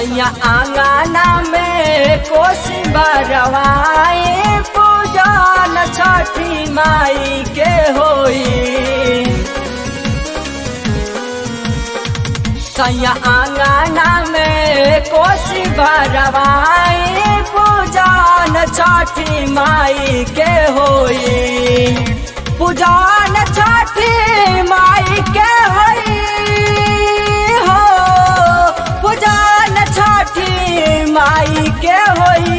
सैया आंगना में कोसी बरवाए पूजन छठी माई के होई सैया आंगना में कोसी भरवाए पूजन छठी माई के होई पूजन छठी माई के होई हो पूजन छठी माई के होई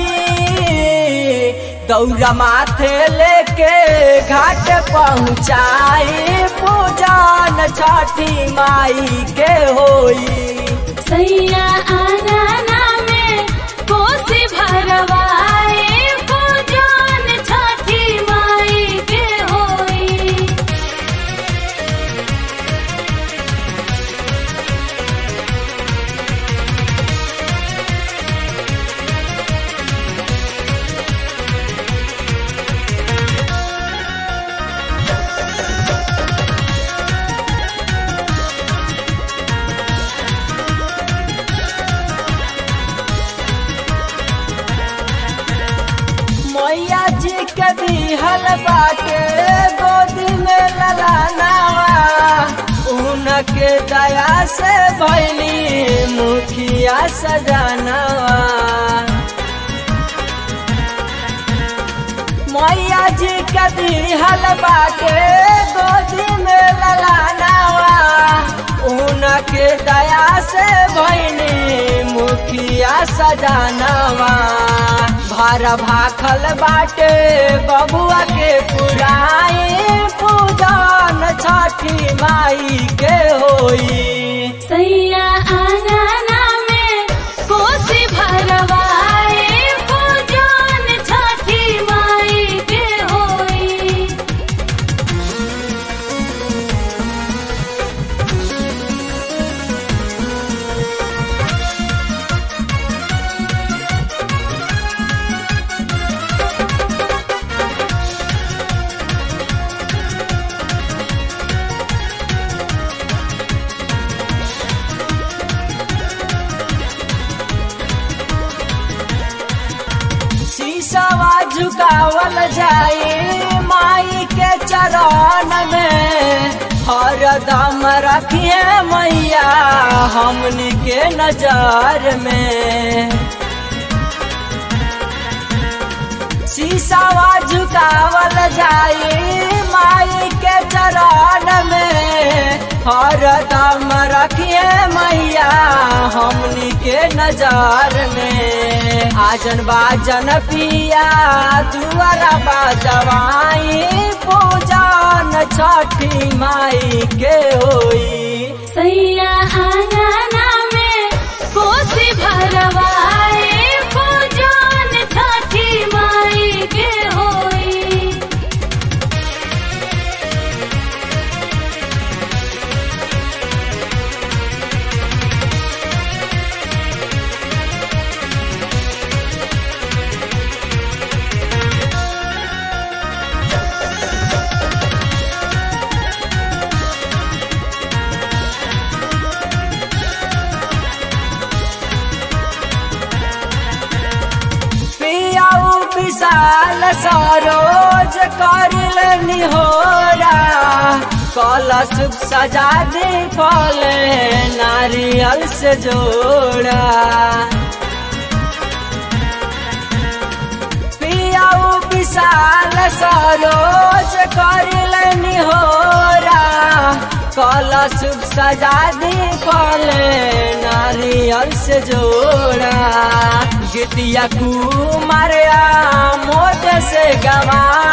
दौरा माथे लेके घाट पहुँचाई पूजन छठी माई के होई सैया आंगना में कोसी भरवाए पूजन छठी माई के होई मैया जी के दिहल बाटे गोदी में ललानावा उनके दया से भैली मुखिया सजानावा मैया जी के दिहल बाटे गोदी में ललानावा उनके दया से भैली मुखिया सजानावा भार भाखल बाटे बबुआ के पुराई पूजन छठी माई के होई सैया आंगना में कोसी भरवाए पूजन छठी माई के होई शीशवा झुकावल जाए माई के चरण में हरदम रखिए मैया हमनी के नजर में शीशवा झुकावल जाए माई के चरण में हरदम रखिए मैया हमनी के नजर में आजन बाजन पिया दुआरा बाजवाई पूजन छठी माई के होई सैया आंगना में कोसी भरवाए पूजन छठी माई के होई पियाऊ विशाल सरोज करिल निहोरा कलश सजा दे फल नारियल से जोड़ा पियाऊ विशाल सरोज करिल निहोरा कलश सजा दे फल नारियल से जोड़ा गीतिया कुमार मोद से गवा